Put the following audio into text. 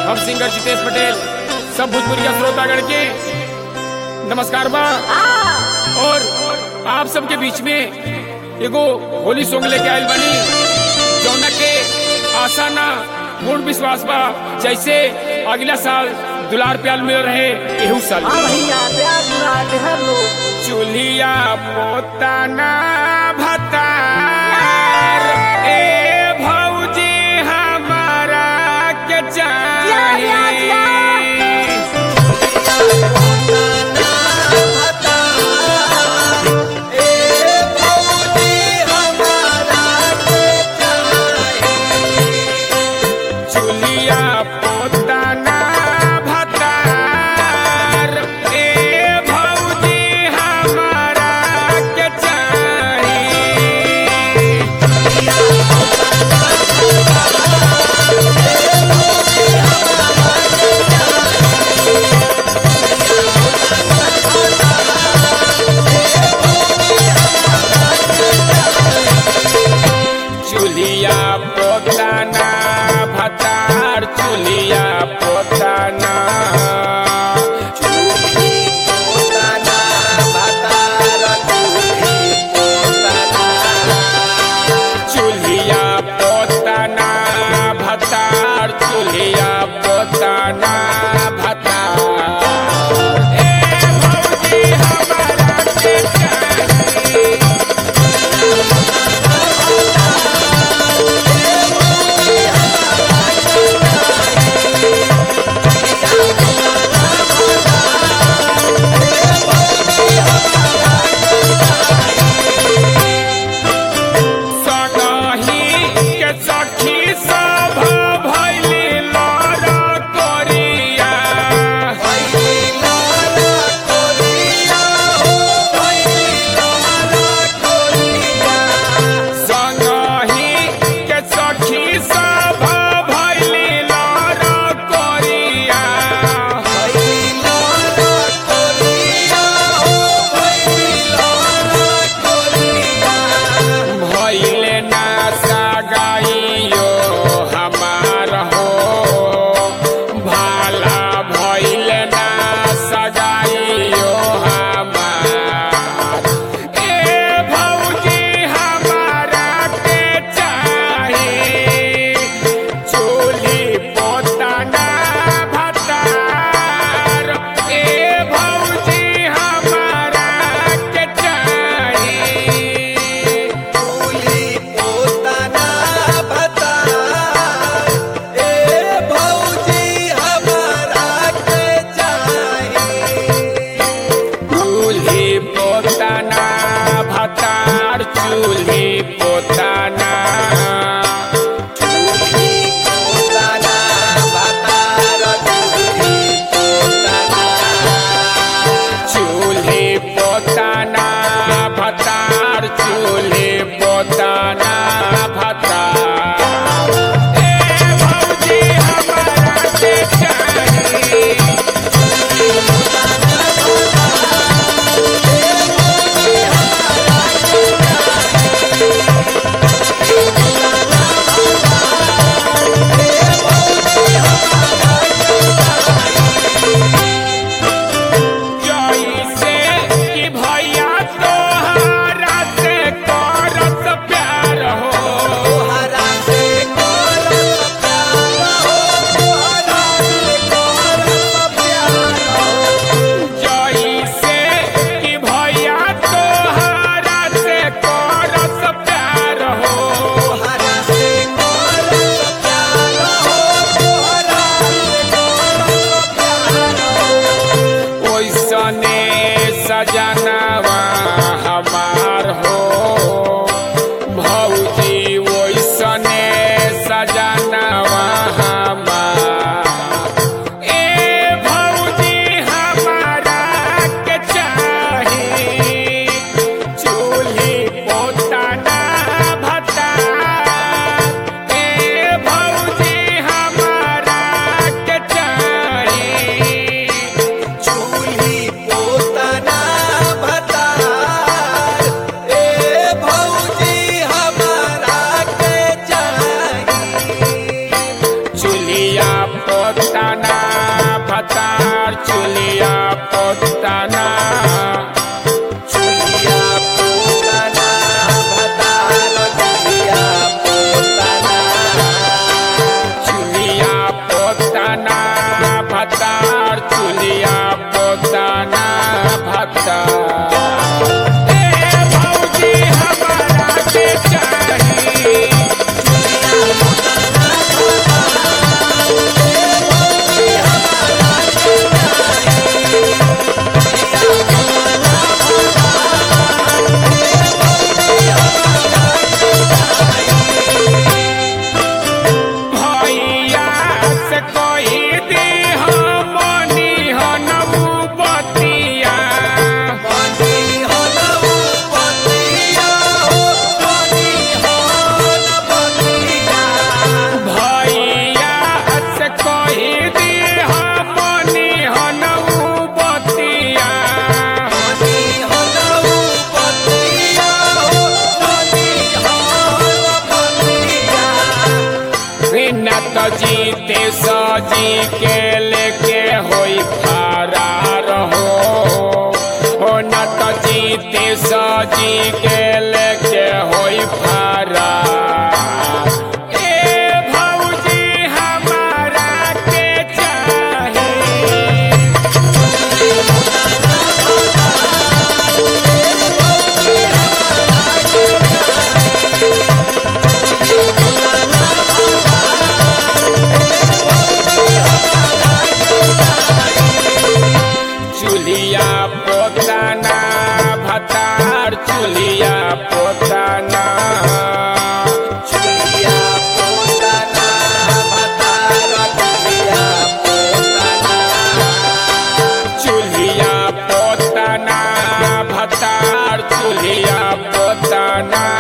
हम सिंगर जितेश पटेल सब भोजपुरिया श्रोतागण के नमस्कार बा और आप सबके बीच में एगो होली सॉन्ग लेके आयल बनी जौना के आशा ना पूर्ण विश्वास बा जैसे अगला साल दुलार प्याल मिल रहे एहू साल हाँ भैया प्यार दुलार हर लोग चूल्हिया पोताना भतार ए भौजी हमारा के जिया, जिया, जिया। चाहिए चूल्हिया पोताना भतार ए भौजी हमारा के चाहिए चूल्हिया पोताना भतार चूल्हिया पोताना चूल्हिया पोताना भतार चूल्हिया पोताना भतार ए भौजी हमारा के चाहिए सगाही के सट तो जीते सजी के लेके होई फरार हो हो न तो जीते सजी के लेके होई फरार ए भौजी हमारा के चाही चूल्हिया पोताना भतार चूल्हिया पोताना चुलिया पोताना भतार चुलिया पोताना चूल्हिया पोताना भतार चूल्हिया पोताना